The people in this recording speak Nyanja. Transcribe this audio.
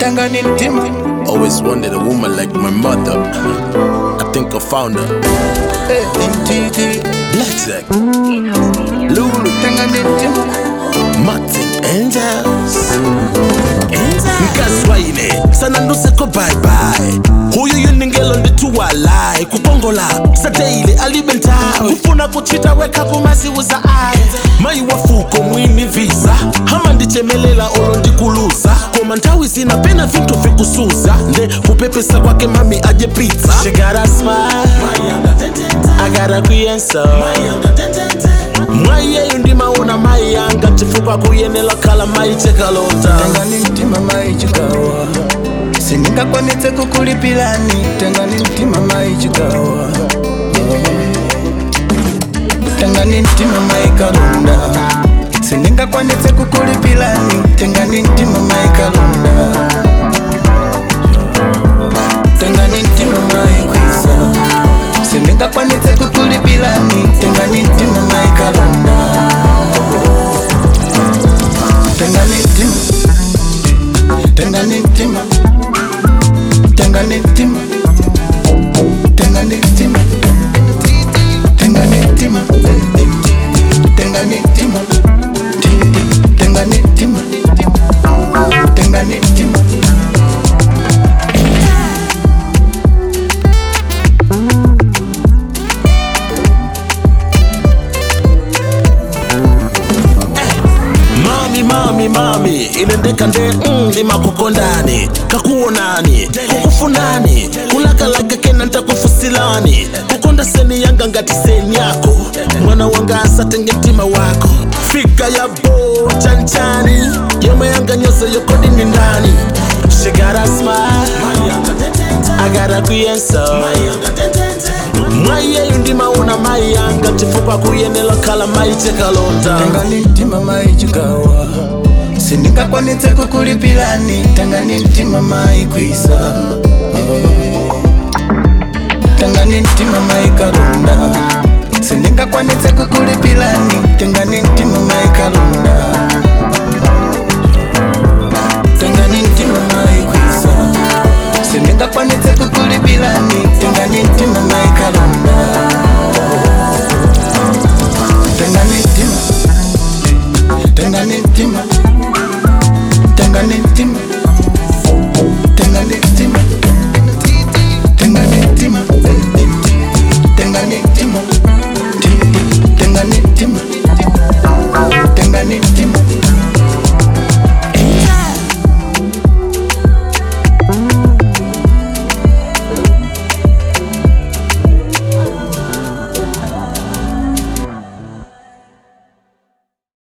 tengani mtima Always wanted a woman like my mother. I think I found her. Eh, intiti Black Zack, lulu tengani mtima Martin Angels. Nkazwayine sana nduseko bye bye huyu yuningelo ndituwalai kukongola sadeyile alibentawe kufuna kuchita weka kumaziuza aye mayi wafuko mwini visa hama ndichemelela olo ndikuluza koma nthawi zina pena vintu vikusuza nde kupepesa kwake mami aje pizza She got a smile, I got a kuyenso mwayeyu ndimaona mayi yanga chifukwa kuyenela khala mayi chekalota tengani mtima mai chikawa sindingakwanitse kukulipilani tengani mtima mai chikawa tengani mtima mai kalunda sindingakwanitse kukulipilani tengani mtima mai kalunda tengani mtima mai kwisa sindingakwanitse kukulipilani tengani mtima mai kalunda tengani mtima tengani mtima tengani mtima tengani mtima tengani mtima tengani mtima tengani mtima tengani mtima mami mami mami inendeka nde mm, ndimakukondani kakuonani kukufunani kulakalaka kena ntakufusilani kukonda seni yanga ngati seni yako mwana wanga asatenge mtima wako fika ya bo chanchani yomwe yanga nyonse yokodini ndani She got a smile, I got a kuyenso mwayeyu ndimaona mayi yanga chifukwa kuyenela khala mayi chekalota tengani mtima mai chikawa sindingakwanitse kukulipilani tengani mtima mai kwisa tengani mtima mai kalunda sindingakwanitse kukulipilani tengani mtima mai kalunda tengani mtima mai kwisa sindingakwanitse kukulipilani tengani mtima mai kalunda tengani mtima tengani mtima tengani mtima